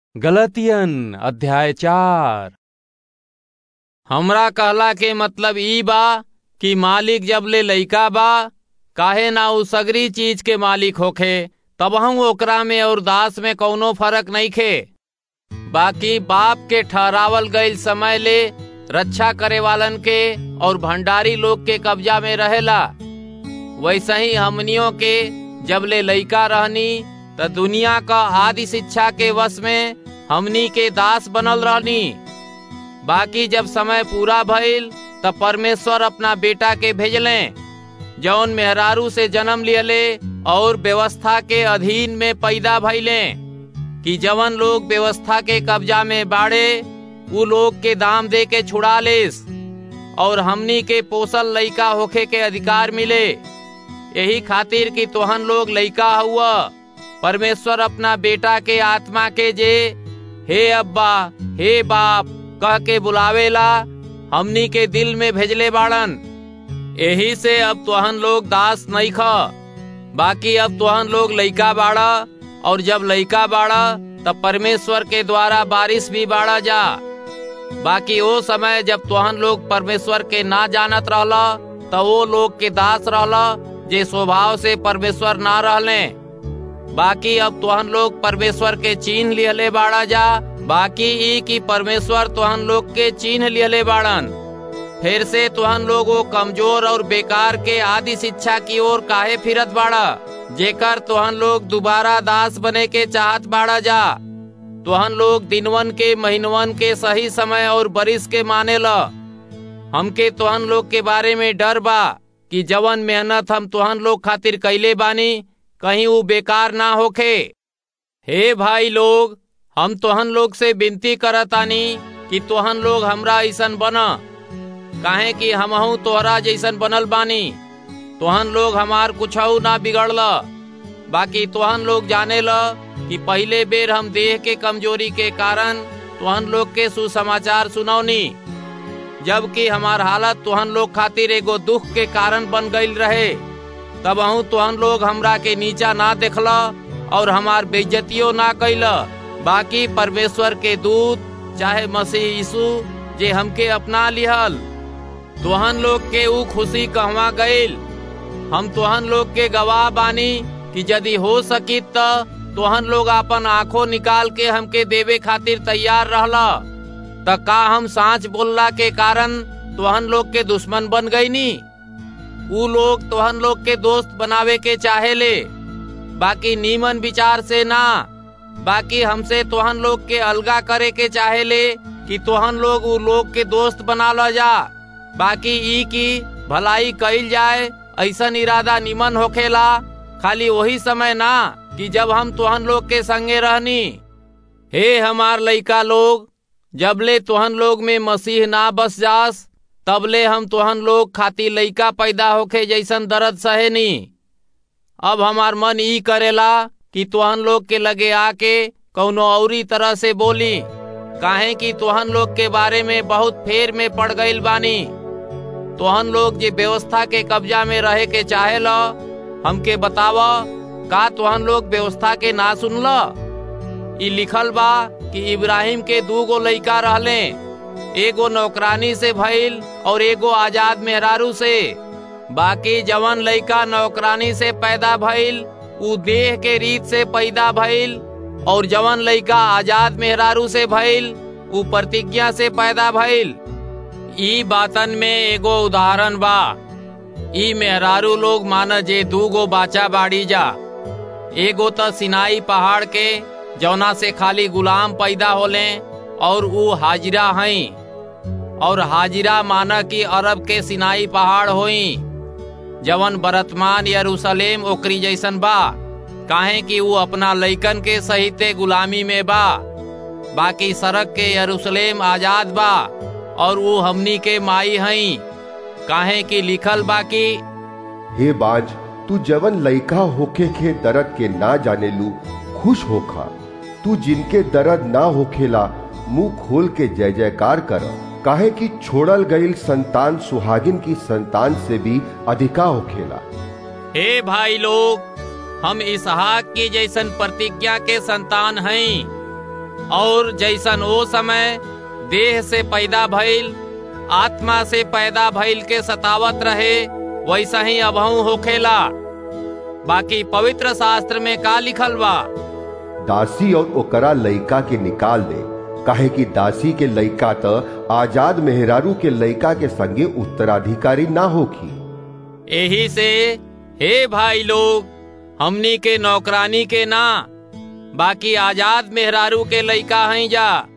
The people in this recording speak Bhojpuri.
गलतियन अध्याय चार हमरा कहला के मतलब ई बा कि मालिक जब ले लइका बा काहे ना उ सगरी चीज के मालिक होखे तबहू ओकरा में और दास में कौनो फर्क नइखे बाकी बाप के ठहरावल गईल समय ले रक्षा करे वालन के और भंडारी लोग के कब्जा में रहेला वैसे ही हमनियों के जब ले लइका रहनी त दुनिया का आदि शिक्षा के वश में हमनी के दास बनल रहनी बाकी जब समय पूरा भइल तब परमेश्वर अपना बेटा के भेजले जौन मेहरारू से जन्म लियले और व्यवस्था के अधीन में पैदा भइले कि जवन लोग व्यवस्था के कब्जा में बाड़े उ लोग के दाम दे के छुड़ा लेस और हमनी के पोसल लइका होखे के अधिकार मिले यही खातिर कि तोहन लोग लइका हुआ परमेश्वर अपना बेटा के आत्मा के जे हे अब्बा हे बाप कह के बुलावेला हमनी के दिल में भेजले बाड़न यही से अब तोहन लोग दास नहीं ख बाकी अब तोहन लोग लइका बाड़ा और जब लइका बाड़ा तब परमेश्वर के द्वारा बारिश भी बाड़ा जा बाकी वो समय जब तोहन लोग परमेश्वर के ना जानत रहला तो वो लोग के दास रहला जे स्वभाव से परमेश्वर ना रहले बाकी अब तोहन लोग परमेश्वर के चिन्ह लिहले बाड़ा जा बाकी ई की परमेश्वर तोहन लोग के चिन्ह लिहले बाड़न फिर से तोहन लोग वो कमजोर और बेकार के आदि शिक्षा की ओर काहे फिरत बाड़ा जेकर तोहन लोग दोबारा दास बने के चाहत बाड़ा जा तोहन लोग दिनवन के महीनवन के सही समय और बरिस के माने ल हमके तोहन लोग के बारे में डर बा कि जवन मेहनत हम तोहन लोग खातिर कैले बानी कहीं वो बेकार ना होखे हे भाई लोग हम तोहन लोग से विनती करतानी कि तोहन लोग हमरा ऐसन बना काहे कि हमहू तोहरा जैसन बनल बानी तोहन लोग हमार कुछऊ ना बिगड़ल बाकी तोहन लोग जाने ल कि पहले बेर हम देह के कमजोरी के कारण तोहन लोग के सुसमाचार सुनौनी जबकि हमार हालत तोहन लोग खातिर एगो दुख के कारण बन गईल रहे तब अहू तोहन लोग हमरा के नीचा ना देखला और हमार बेइज्जतियों ना कैल बाकी परमेश्वर के दूत चाहे मसीह यीशु जे हमके अपना लिहल तोहन लोग के ऊ खुशी कहवा गईल हम तोहन लोग के गवाह बानी कि यदि हो सकी त तोहन लोग अपन आंखों निकाल के हमके देवे खातिर तैयार रहला त का हम सांच बोलला के कारण तोहन लोग के दुश्मन बन गई नी ऊ लोग तोहन लोग के दोस्त बनावे के चाहे ले बाकी नीमन विचार से ना बाकी हमसे तोहन लोग के अलगा करे के चाहे ले कि तोहन लोग ऊ लोग के दोस्त बना लो जा बाकी ई की भलाई कईल जाए ऐसन इरादा निमन होखेला खाली वही समय ना कि जब हम तोहन लोग के संगे रहनी हे हमार लइका लोग जबले तोहन लोग में मसीह ना बस जास तबले हम तोहन लोग खाती लइका पैदा होखे जैसन दर्द सहे नी अब हमार मन ई करेला कि तोहन लोग के लगे आके कौनो औरी तरह से बोली काहे कि तोहन लोग के बारे में बहुत फेर में पड़ गईल बानी तोहन लोग जे व्यवस्था के कब्जा में रहे के चाहे ल हमके बताव का तोहन लोग व्यवस्था के ना सुनल ई लिखल बा कि इब्राहिम के दू गो लइका रहले एगो नौकरानी से भइल और एगो आजाद मेहरारू से बाकी जवन लइका नौकरानी से पैदा भइल उ देह के रीत से पैदा भइल और जवन लइका आजाद मेहरारू से भइल उ प्रतिज्ञा से पैदा भइल ई बातन में एगो उदाहरण बा ई मेहरारू लोग माना जे दू गो बाचा बाड़ी जा एगो त सिनाई पहाड़ के जौना से खाली गुलाम पैदा होले और ऊ हाजिरा हई और हाजिरा माना कि अरब के सिनाई पहाड़ होई जवन बरतमान यरूशलेम ओकरी जैसन बा काहे कि ऊ अपना लइकन के सहिते गुलामी में बा बाकी सड़क के यरूशलेम आजाद बा और वो हमनी के माई हई काहे कि लिखल बाकी हे बाज तू जवन लइका होके के दर्द के ना जाने लू खुश होखा तू जिनके दर्द ना होखेला मुंह खोल के जय जयकार कर काहे कि छोड़ल गईल संतान सुहागिन की संतान से भी अधिका होखेला हे भाई लोग हम इसहाक की जैसन प्रतिज्ञा के संतान हैं और जैसन ओ समय देह से पैदा भइल आत्मा से पैदा भइल के सतावत रहे वैसा ही अभऊ होखेला बाकी पवित्र शास्त्र में का लिखल बा दासी और ओकरा लइका के निकाल दे काहे कि दासी के लइका त आजाद मेहरारू के लइका के संगे उत्तराधिकारी ना होखी यही से हे भाई लोग हमनी के नौकरानी के ना बाकी आजाद मेहरारू के लइका हैं जा